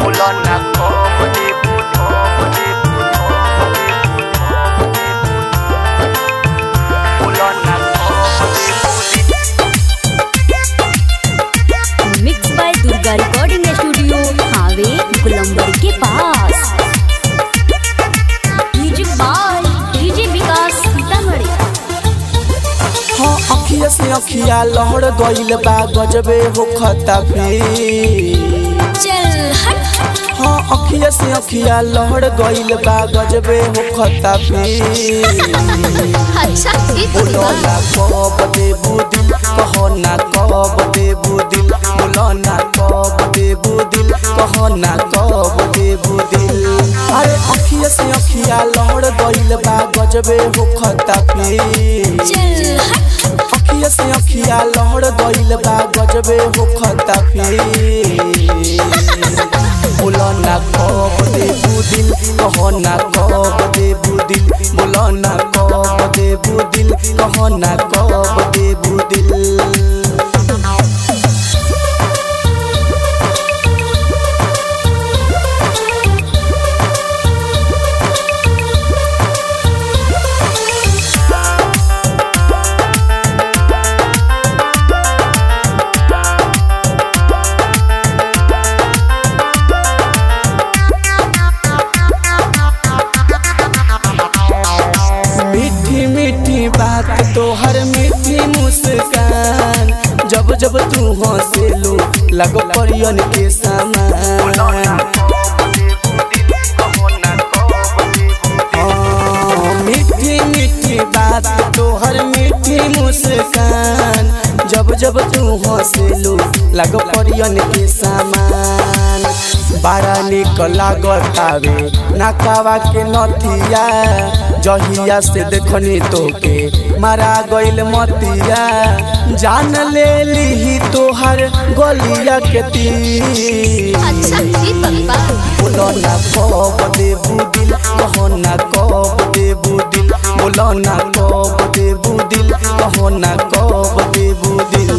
Mulona como debu, como debu, como debu, como debu. Mulona como debu, mix by Durga recording studio हावे गुलंबर के पास music by DJ Vikas Sitamarhi हाँ अखिया से अखिया लहर गइल बा गजबे हो खता चल हट हाँ अखिया से अखिया लहर गइल बा गजबे हो खता अच्छा बोलो ना कब देबू दिल कहो ना कब देबू दिल बोलो ना कब देबू दिल कहो ना कब देबू दिल अरे अखिया से अखिया लहर गइल बा गजबे हो खता चल हट अखिया से अखिया लहर गइल बा गजबे हो खता बोलो ना कब देबू दिल कहो ना कब देबू दिल बोलो ना कब देबू दिल कहो ना कब देबू दिल मीठी मीठी बात तोहर मीठी मुस्कान जब जब तू हंसेलू लगो परियन के समान हाँ, मीठी मीठी बात तोहर मीठी मुस्कान जब जब तू हंसेलू लगो परियन के समान बड़ा निक लागतावे नकावा के नथिया जहिया से देखनी तोके मारा गइल मतिया जान ले ली तोहर गलिया के तीर अच्छा जी पप्पा बोलो ना कब देबू दिल कहो ना कब देबू दिल बोलो ना कब देबू दिल कहो ना कब देबू दिल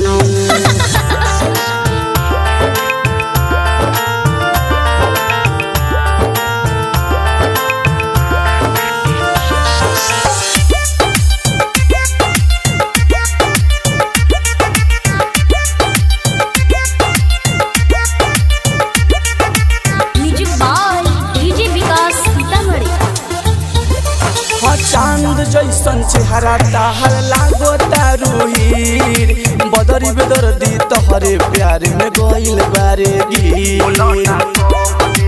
music by DJ Vikas Sitamarhi हाँ चांद जैसन चेहरा ताहर लागो तारुहीर बदरी बेदर्दी तोहरे प्यार में गइल बारे गिर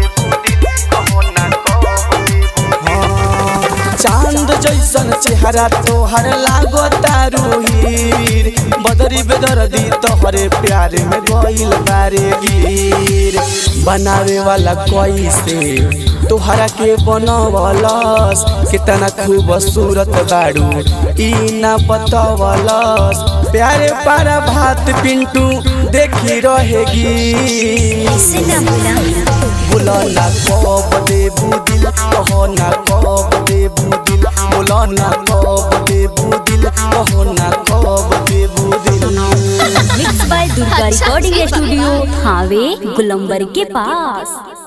हाँ, चांद जैसन चेहरा तोहर लागो तारुहीर बदरी बेदर्दी तोहरे प्यार में गइल बारे गिर बनावे वाला कैसे तोहरा के बनवलस कितना खूबसूरत बाड़ू ई ना बतवलस प्यारे पारा भात पिंटू देखी रहेगी बोलो ना कब देबू दिल कहो ना कब देबू दिल बोलो ना कब देबू दिल कहो ना कब देबू दिल mix by Durga recording studio हावे गुलंबर के पास